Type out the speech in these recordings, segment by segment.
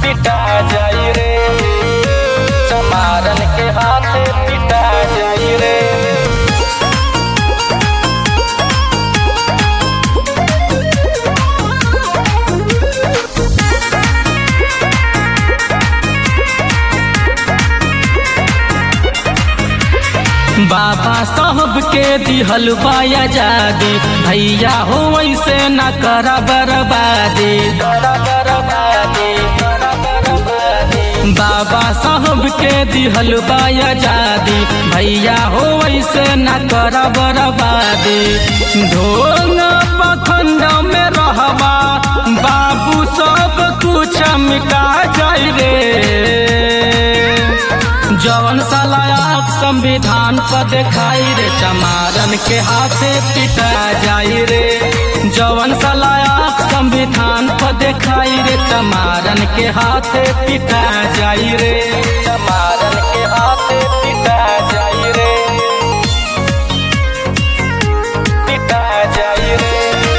पिटा जाई रे चमारन के हाथे पिटा जाई रे बाबा साहब के दिहल बाया जादी भैया हो वैसे न कर बर्बादी बाबा साहब के दिहल बाया जादी भैया हो वैसे न कर बर्बादी ढोंग पखंड में रहबा बाबू सब कुछ मिटा जाई रे जवन सलायक संविधान पर देखाई रे चमारन के हाथे पिटा जाई रे जवन सलायक संविधान पर देखाई रे चमारन के हाथे पिटा जाई रे चमारन के हाथे पिटा जाई रे पिटा जाई रे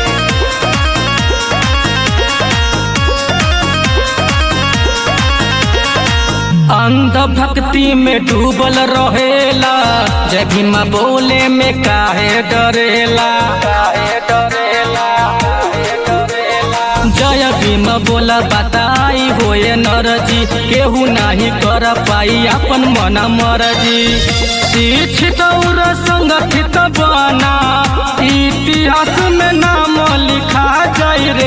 अंध भक्ति में डूबल रहेला जय भीम बोले में काहे डरेला काहे डरेला काहे डरेला जय भीम बोला बताई होए नरजी केहू नहीं कर पाई अपन मन मरजी शिक्षित और संगठित बना इतिहास में नाम लिखा जाई रे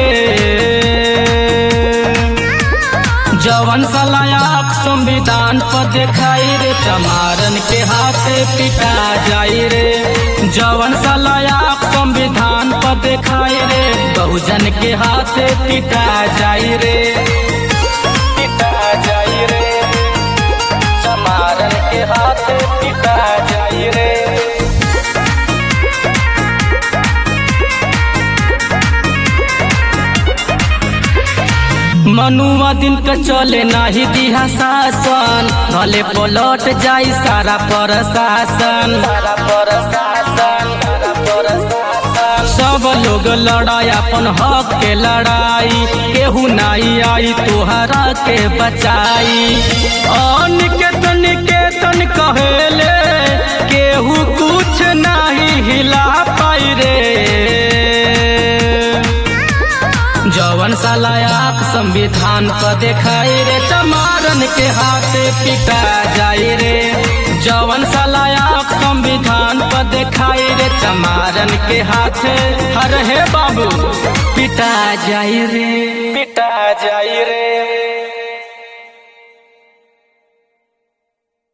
जवन सलायक संविधान पर देखाई रे चमारन के हाथे पिटा जाई रे जवन सलायक संविधान पर देखाई रे बहुजन के हाथे पिटा जाई रे पिटा जाई रे चमारन के हाथे पिटा जाई रे मनुआ दिन के चले नाही दिहा शासन भले पलट जाई सारा प्रशासन सारा प्रशासन सारा प्रशासन सब लोग लड़ाई अपन हक के लड़ाई केहू नहीं आई तोहरा के बचाई अनिकेतन निकेतन कहेले केहू कुछ नहीं हिला पाई रे जवन सलायक संविधान पर देखाई रे चमारन के हाथे पिटा जाई रे जवन सलायक संविधान पर देखाई रे चमारन के हाथे हर हे बाबू पिटा जाई रे पिटा जाई रे